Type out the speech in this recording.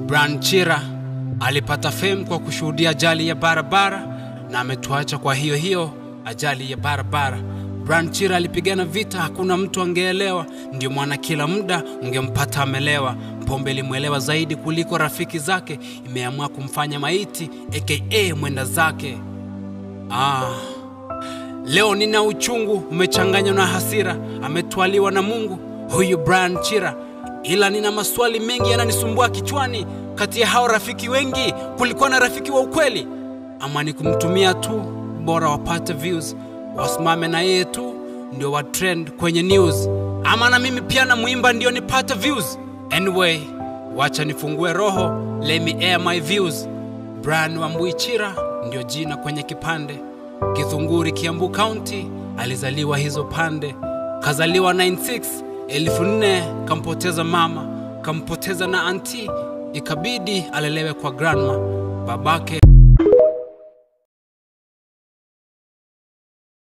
Brian Chira alipata fame kwa kushuhudia ajali ya barabara na ametuacha kwa hiyo hiyo ajali ya barabara. Brian Chira alipigana vita, hakuna mtu angeelewa, ndio maana kila muda ungempata amelewa. Pombe ilimwelewa zaidi kuliko rafiki zake, imeamua kumfanya maiti aka mwenda zake. Ah, leo nina uchungu umechanganywa na hasira, ametwaliwa na Mungu huyu Brian Chira, ila nina maswali mengi yananisumbua kichwani. Kati ya hao rafiki wengi, kulikuwa na rafiki wa ukweli ama ni kumtumia tu, bora wapate views, wasimame na yeye tu ndio wa trend kwenye news, ama na mimi pia na muimba ndio nipate views? Anyway, wacha nifungue roho, let me air my views. Brian Wambui Chira ndio jina kwenye kipande. Githunguri, Kiambu County, alizaliwa hizo pande. Kazaliwa 96 elfu nne, kampoteza mama, kampoteza na anti, ikabidi alelewe kwa grandma. Babake